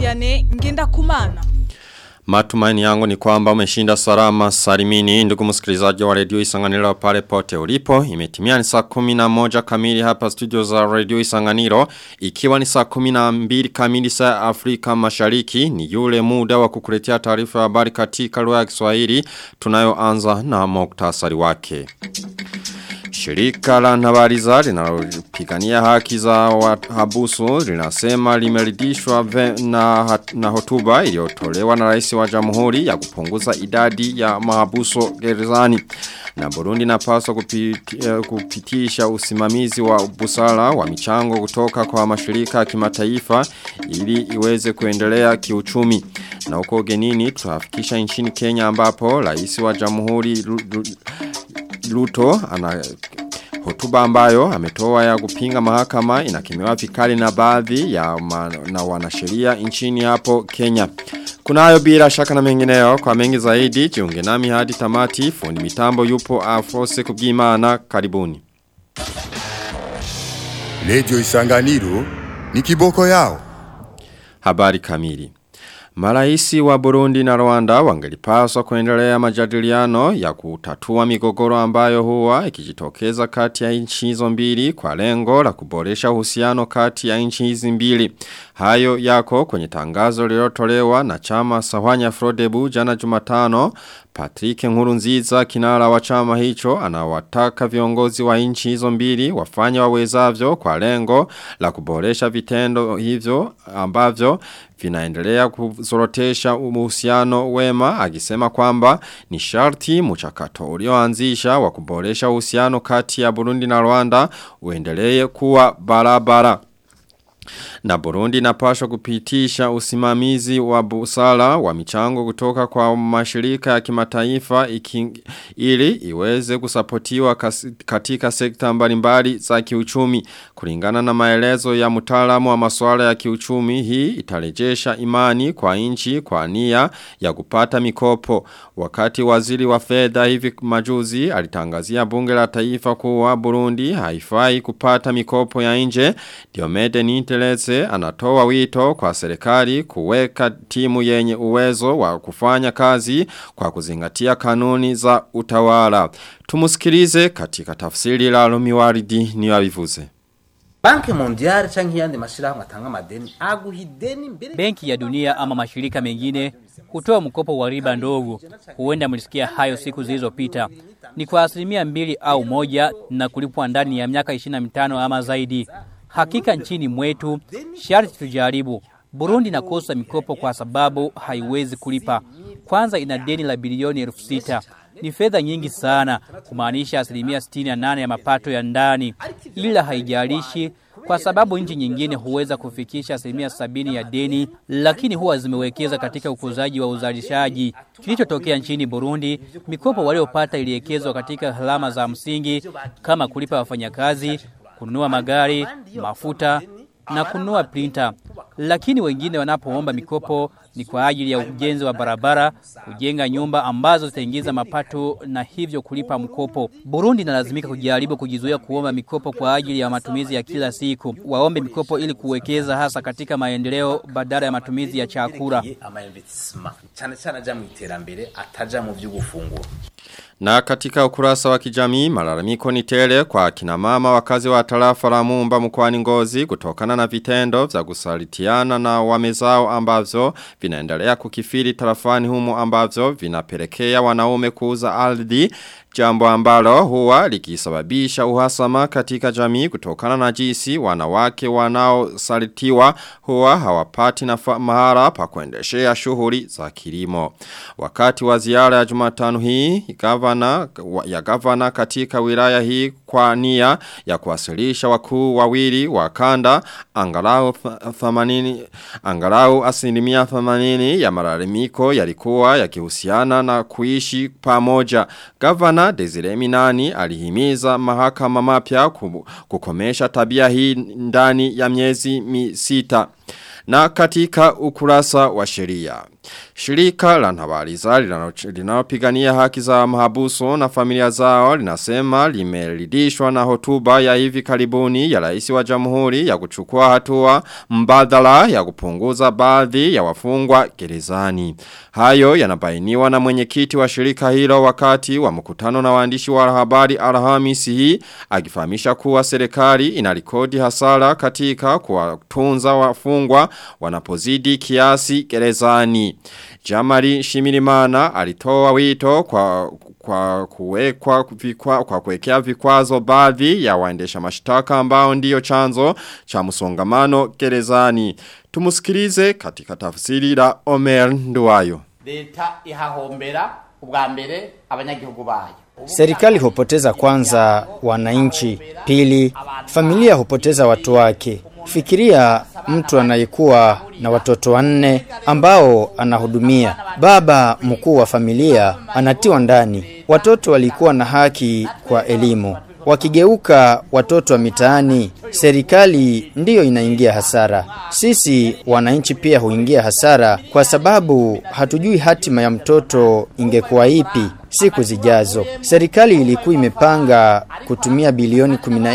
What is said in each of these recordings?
Vianney Ngendakumana. Matumaini yangu ni kwamba umeshinda salama salimini ndugu msikilizaji wa redio Isanganiro pale pote ulipo. Imetimia ni saa 11 kamili hapa studio za redio Isanganiro ikiwa ni saa 12 kamili saa Afrika Mashariki ni yule muda wa kukuletea taarifa ya habari katika lugha ya Kiswahili tunayoanza na muktasari wake. Shirika la Nabariza linalopigania haki za wahabusu linasema limeridhishwa na, na hotuba iliyotolewa na rais wa jamhuri ya kupunguza idadi ya mahabusu gerezani. Na Burundi napaswa kupiti, kupitisha usimamizi wa busara wa michango kutoka kwa mashirika ya kimataifa ili iweze kuendelea kiuchumi. Na huko genini tutafikisha nchini Kenya ambapo rais wa jamhuri Luto ana hotuba ambayo ametoa ya kupinga mahakama inakimewa vikali na baadhi ya ma, na wanasheria nchini hapo Kenya. Kunayo bila shaka na mengineo kwa mengi zaidi jiunge nami hadi tamati fundi mitambo yupo afose kubwimana karibuni. Lejo Isanganiro ni kiboko yao. Habari kamili. Maraisi wa Burundi na Rwanda wangelipaswa kuendelea majadiliano ya kutatua migogoro ambayo huwa ikijitokeza kati ya nchi hizo mbili kwa lengo la kuboresha uhusiano kati ya nchi hizi mbili. Hayo yako kwenye tangazo lililotolewa na chama Sawanya Frodebu jana Jumatano. Patrick Nkurunziza kinara wa chama hicho anawataka viongozi wa nchi hizo mbili wafanye wawezavyo kwa lengo la kuboresha vitendo hivyo ambavyo vinaendelea kuzorotesha uhusiano wema akisema kwamba ni sharti mchakato ulioanzisha wa kuboresha uhusiano kati ya Burundi na Rwanda uendelee kuwa barabara. Na Burundi napashwa kupitisha usimamizi wa busara wa michango kutoka kwa mashirika ya kimataifa ili iweze kusapotiwa katika sekta mbalimbali za kiuchumi. Kulingana na maelezo ya mtaalamu wa masuala ya kiuchumi hii itarejesha imani kwa nchi kwa nia ya kupata mikopo. Wakati waziri wa fedha hivi majuzi alitangazia bunge la taifa kuwa Burundi haifai kupata mikopo ya nje. Diomede Ninteleze anatoa wito kwa serikali kuweka timu yenye uwezo wa kufanya kazi kwa kuzingatia kanuni za utawala. Tumusikilize katika tafsiri la Lumiwaridi ni wavivuze. Banki mondiali changi yandi mashirahamwe atanga madeni aguha ideni mbere Benki ya dunia ama mashirika mengine hutoa mkopo wa riba ndogo. Huenda mlisikia hayo siku zilizopita. Ni kwa asilimia mbili au moja na kulipwa ndani ya miaka 25 ama zaidi. Hakika nchini mwetu sharti tujaribu. Burundi nakosa mikopo kwa sababu haiwezi kulipa. Kwanza ina deni la bilioni elfu sita. Ni fedha nyingi sana, kumaanisha asilimia 68 ya mapato ya ndani. Ila haijalishi kwa sababu nchi nyingine huweza kufikisha asilimia sabini ya deni, lakini huwa zimewekeza katika ukuzaji wa uzalishaji. Kilichotokea nchini Burundi, mikopo waliopata iliwekezwa katika gharama za msingi kama kulipa wafanyakazi, kununua magari, mafuta na kununua printer. Lakini wengine wanapoomba mikopo ni kwa ajili ya ujenzi wa barabara, kujenga nyumba ambazo zitaingiza mapato na hivyo kulipa mkopo. Burundi inalazimika kujaribu kujizuia kuomba mikopo kwa ajili ya matumizi ya kila siku. Waombe mikopo ili kuwekeza hasa katika maendeleo badala ya matumizi ya chakula. cyane cyane aja mu iterambere ataja mu vy'ugufungura Na katika ukurasa wa kijamii malalamiko ni tele kwa kina mama wakazi wa tarafa la Mumba mkoani Ngozi kutokana na vitendo vya kusalitiana na wamezao ambavyo vinaendelea kukifiri tarafani humo ambavyo vinapelekea wanaume kuuza ardhi Jambo ambalo huwa likisababisha uhasama katika jamii kutokana na jinsi wanawake wanaosalitiwa huwa hawapati na mahara pa kuendeshea shughuli za kilimo. Wakati wa ziara ya Jumatano hii gavana ya gavana katika wilaya hii kwa nia ya kuwasilisha wakuu wawili wa kanda angalau 80 angalau asilimia 80 ya malalamiko yalikuwa yakihusiana na kuishi pamoja. Gavana Desire Minani alihimiza mahakama mapya kukomesha tabia hii ndani ya miezi misita. Na katika ukurasa wa sheria. Shirika la Ntabariza linalopigania haki za mahabuso na familia zao linasema limeridhishwa na hotuba ya hivi karibuni ya rais wa Jamhuri ya kuchukua hatua mbadala ya kupunguza baadhi ya wafungwa gerezani. Hayo yanabainiwa na mwenyekiti wa shirika hilo wakati wa mkutano na waandishi wa habari Alhamisi hii akifahamisha kuwa serikali inarekodi hasara katika kuwatunza wafungwa wanapozidi kiasi gerezani. Jamari Shimirimana alitoa wito kwa kwa kuwekwa vikwa, kwa kuwekea vikwazo baadhi ya waendesha mashtaka ambao ndiyo chanzo cha msongamano gerezani. Tumusikilize katika tafsiri la Omer Nduwayo. leta ihahombera ubwa mbere abanyagihugu bayo Serikali hupoteza kwanza wananchi, pili familia hupoteza watu wake. Fikiria mtu anayekuwa na watoto wanne ambao anahudumia. Baba mkuu wa familia anatiwa ndani. Watoto walikuwa na haki kwa elimu. Wakigeuka watoto wa mitaani, serikali ndiyo inaingia hasara. Sisi wananchi pia huingia hasara kwa sababu hatujui hatima ya mtoto ingekuwa ipi siku zijazo. Serikali ilikuwa imepanga kutumia bilioni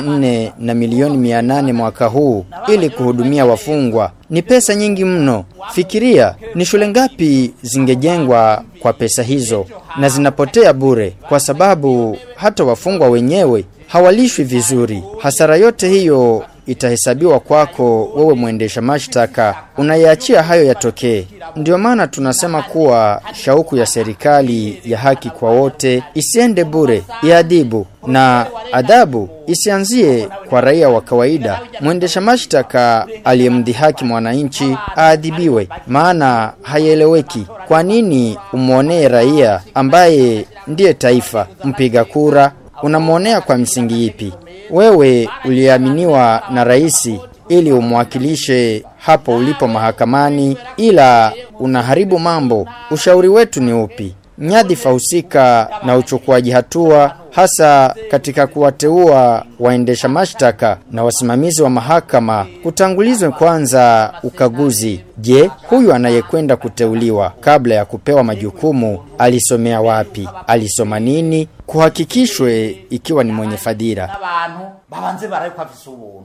14 na milioni 800 mwaka huu ili kuhudumia wafungwa. Ni pesa nyingi mno. Fikiria ni shule ngapi zingejengwa kwa pesa hizo na zinapotea bure kwa sababu hata wafungwa wenyewe hawalishwi vizuri. Hasara yote hiyo itahesabiwa kwako wewe mwendesha mashtaka, unayaachia hayo yatokee. Ndio maana tunasema kuwa shauku ya serikali ya haki kwa wote isiende bure, iadhibu na adhabu isianzie kwa raia wa kawaida. Mwendesha mashtaka aliyemdhihaki mwananchi aadhibiwe, maana haieleweki. Kwa nini umwonee raia ambaye ndiye taifa, mpiga kura, unamwonea kwa msingi ipi? Wewe uliaminiwa na raisi ili umwakilishe hapo ulipo mahakamani, ila unaharibu mambo. Ushauri wetu ni upi? Nyadhifa husika na uchukuaji hatua hasa katika kuwateua waendesha mashtaka na wasimamizi wa mahakama kutangulizwe kwanza ukaguzi. Je, huyu anayekwenda kuteuliwa kabla ya kupewa majukumu alisomea wapi? Alisoma nini? Kuhakikishwe ikiwa ni mwenye fadhila. n'abantu babanze barabikwa afise ubuntu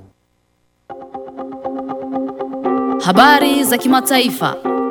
Habari za kimataifa.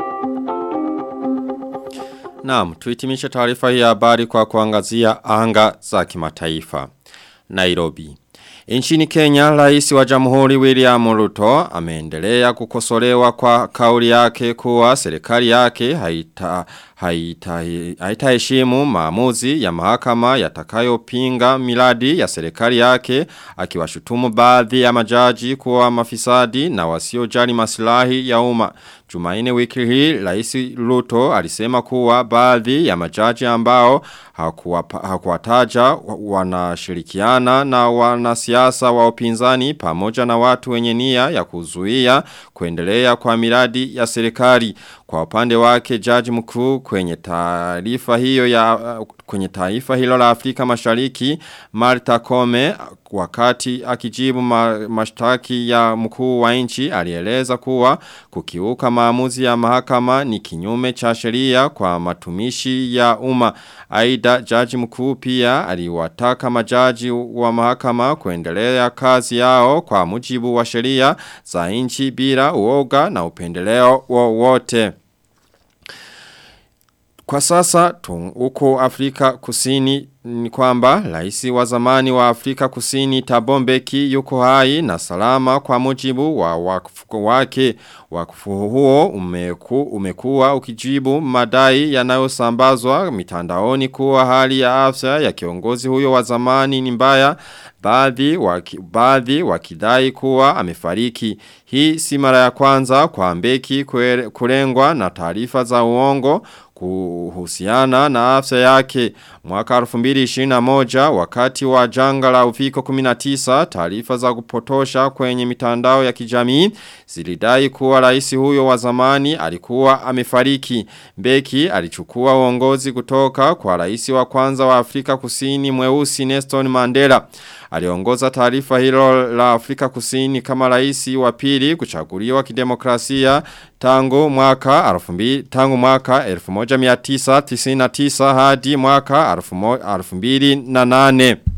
Naam, tuitimishe taarifa hii ya habari kwa kuangazia anga za kimataifa. Nairobi. Nchini Kenya, rais wa jamhuri William Ruto ameendelea kukosolewa kwa kauli yake kuwa serikali yake haita haitaheshimu haita heshimu maamuzi ya mahakama yatakayopinga miradi ya serikali yake akiwashutumu baadhi ya majaji kuwa mafisadi na wasiojali maslahi ya umma. Jumaine wiki hii Rais Ruto alisema kuwa baadhi ya majaji ambao hakuwapa- hakuwataja wanashirikiana na wanasiasa wa upinzani pamoja na watu wenye nia ya kuzuia kuendelea kwa miradi ya serikali. Kwa upande wake jaji mkuu kwenye taarifa hiyo ya kwenye taifa hilo la Afrika Mashariki Martha Kome wakati akijibu ma, mashtaki ya mkuu wa nchi alieleza kuwa kukiuka maamuzi ya mahakama ni kinyume cha sheria kwa matumishi ya umma. Aidha jaji mkuu pia aliwataka majaji wa mahakama kuendelea kazi yao kwa mujibu wa sheria za nchi bila uoga na upendeleo wowote. Kwa sasa tu, uko Afrika kusini ni kwamba raisi wa zamani wa Afrika kusini Tabombeki yuko hai na salama kwa mujibu wa wakfu wake. Wakfu huo umeku, umekuwa ukijibu madai yanayosambazwa mitandaoni kuwa hali ya afya ya kiongozi huyo wa zamani ni mbaya baadhi waki, baadhi wakidai kuwa amefariki. Hii si mara ya kwanza kwa Mbeki kure- kulengwa na taarifa za uongo kuhusiana na afya yake mwaka 2000 2021 wakati wa janga la uviko 19 taarifa za kupotosha kwenye mitandao ya kijamii zilidai kuwa rais huyo wa zamani alikuwa amefariki. Mbeki alichukua uongozi kutoka kwa rais wa kwanza wa Afrika Kusini mweusi Neston Mandela. Aliongoza taarifa hilo la Afrika Kusini kama rais wa pili kuchaguliwa kidemokrasia tangu mwaka 2000 tangu mwaka 1999 hadi mwaka 2008.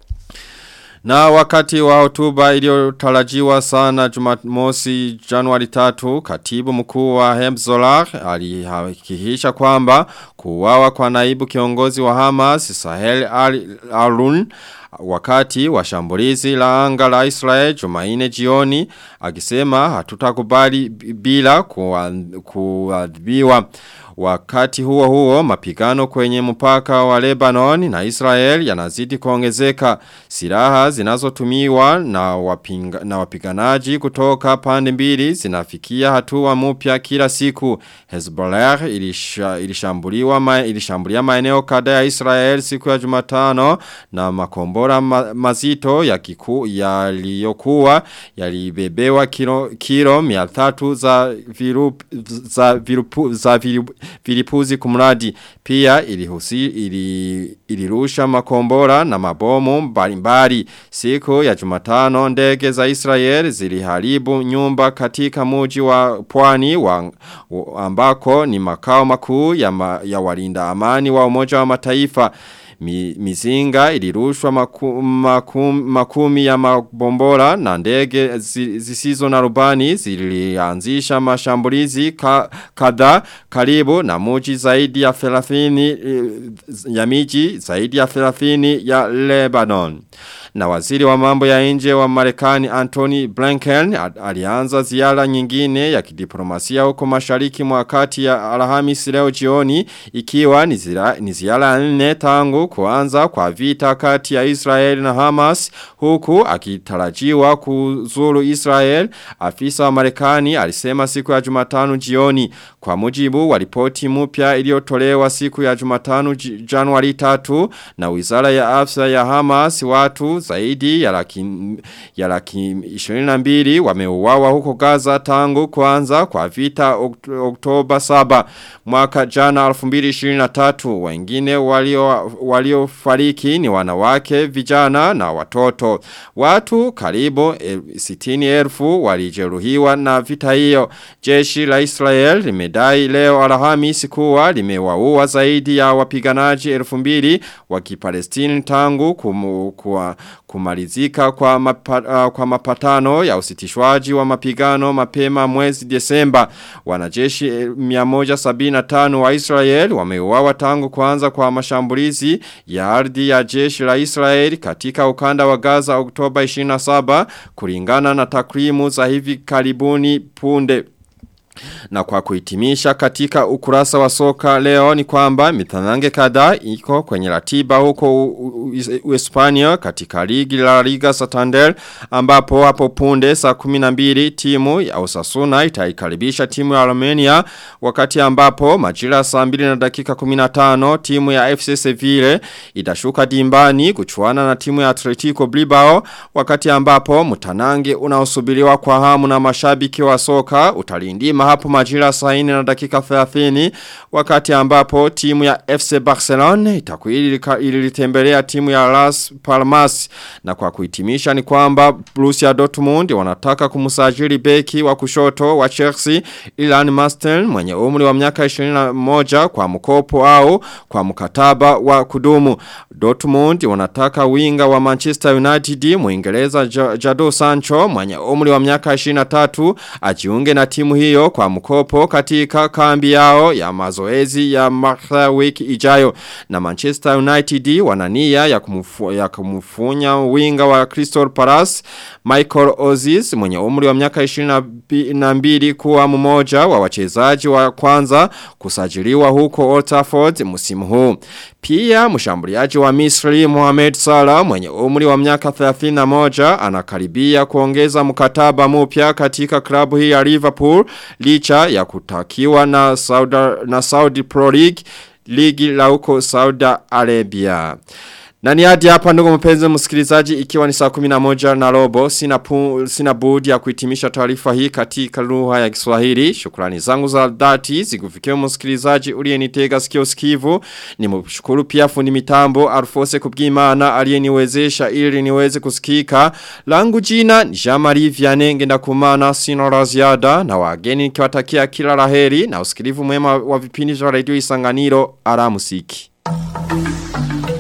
Na wakati wa hotuba iliyotarajiwa sana Jumamosi Januari 3, katibu mkuu wa Hemzolah alihakikisha kwamba kuuawa kwa naibu kiongozi wa Hamas Sahel Al-Arun wakati wa shambulizi la anga la Israel Jumaine jioni akisema hatutakubali bila kuadhibiwa Wakati huo huo mapigano kwenye mpaka wa Lebanon na Israel yanazidi kuongezeka. Silaha zinazotumiwa na wapinga, na wapiganaji kutoka pande mbili zinafikia hatua mpya kila siku. Hezbollah ilisha, ilishambuliwa ma, ilishambulia maeneo kadhaa ya Israel siku ya Jumatano na makombora ma, mazito ya kiku yaliyokuwa yalibebewa kilo kilo 300 za virup, za virupu, za virup, vilipuzi kumradi pia ilihusi ili, ilirusha makombora na mabomu mbalimbali siku ya Jumatano ndege za Israel ziliharibu nyumba katika muji wa pwani wa ambako ni makao makuu ya, ma, ya walinda amani wa umoja wa mataifa Mi, mizinga ilirushwa maku, maku, makumi ya mabombora na ndege zisizo na rubani zilianzisha mashambulizi ka, kadha karibu na muji zaidi ya 30 ya miji zaidi ya 30 ya Lebanon. Na waziri wa mambo ya nje wa Marekani Anthony Blinken alianza ziara nyingine ya kidiplomasia huko mashariki mwa kati ya Alhamisi leo jioni ikiwa ni ziara, ni ziara nne tangu kuanza kwa vita kati ya Israel na Hamas huku akitarajiwa kuzuru Israel afisa wa Marekani alisema siku ya Jumatano jioni kwa mujibu wa ripoti mpya iliyotolewa siku ya Jumatano Januari 3 na Wizara ya Afya ya Hamas watu zaidi ya laki, ya laki 22 wameuawa huko Gaza tangu kuanza kwa vita Oktoba 7 mwaka jana 2023 wengine walio waliofariki ni wanawake vijana na watoto watu karibu 60,000 walijeruhiwa na vita hiyo jeshi la Israel limedai leo Alhamisi kuwa limewaua zaidi ya wapiganaji 2000 wa Kipalestini tangu kumu, kwa kumalizika kwa, mapa, uh, kwa mapatano ya usitishwaji wa mapigano mapema mwezi Desemba. Wanajeshi 175 wa Israel wameuawa tangu kuanza kwa mashambulizi ya ardhi ya jeshi la Israel katika ukanda wa Gaza Oktoba 27 kulingana na takwimu za hivi karibuni punde. Na kwa kuhitimisha katika ukurasa wa soka leo ni kwamba mitanange kadhaa iko kwenye ratiba huko Uhispania katika ligi la Liga Santander ambapo hapo punde saa 12 timu ya Osasuna itaikaribisha timu ya Armenia wakati ambapo majira saa 2 na dakika 15 timu ya FC Sevilla itashuka dimbani kuchuana na timu ya Atletico Bilbao wakati ambapo mtanange unaosubiriwa kwa hamu na mashabiki wa soka utalindima hapo majira saa 4 na dakika 30 wakati ambapo timu ya FC Barcelona itakuwa ilitembelea timu ya Las Palmas na kwa kuhitimisha ni kwamba Borussia Dortmund wanataka kumsajili beki wa kushoto wa Chelsea Ilan Masten mwenye umri wa miaka 21 kwa mkopo au kwa mkataba wa kudumu Dortmund wanataka winga wa Manchester United Muingereza Jado Sancho mwenye umri wa miaka 23 ajiunge na timu hiyo kwa mkopo katika kambi yao ya mazoezi ya Martha wiki ijayo na Manchester United wanania ya, kumufu, ya kumufunya winga wa Crystal Palace Michael Ozis mwenye umri wa miaka 22 kuwa mmoja wa wachezaji wa kwanza kusajiliwa huko Old Trafford msimu huu pia mshambuliaji wa Misri Mohamed Salah mwenye umri wa miaka 31 anakaribia kuongeza mkataba mpya katika klabu hii ya Liverpool licha ya kutakiwa na Saudi, na Saudi Pro League ligi la huko Saudi Arabia. Na ni hadi hapa ndugu mpenzi msikilizaji ikiwa ni saa 11 na robo sina pu, sina budi ya kuhitimisha taarifa hii katika lugha ya Kiswahili. Shukrani zangu za dhati zikufikia msikilizaji uliyenitega sikio sikivu. Nimshukuru pia fundi mitambo Alfose Kubwimana aliyeniwezesha ili niweze kusikika. Langu jina ni Jean-Marie Vianney ngenda kumana sina la ziada na wageni nikiwatakia kila laheri na usikilivu mwema wa vipindi vya Radio Isanganiro aramusiki. Thank you.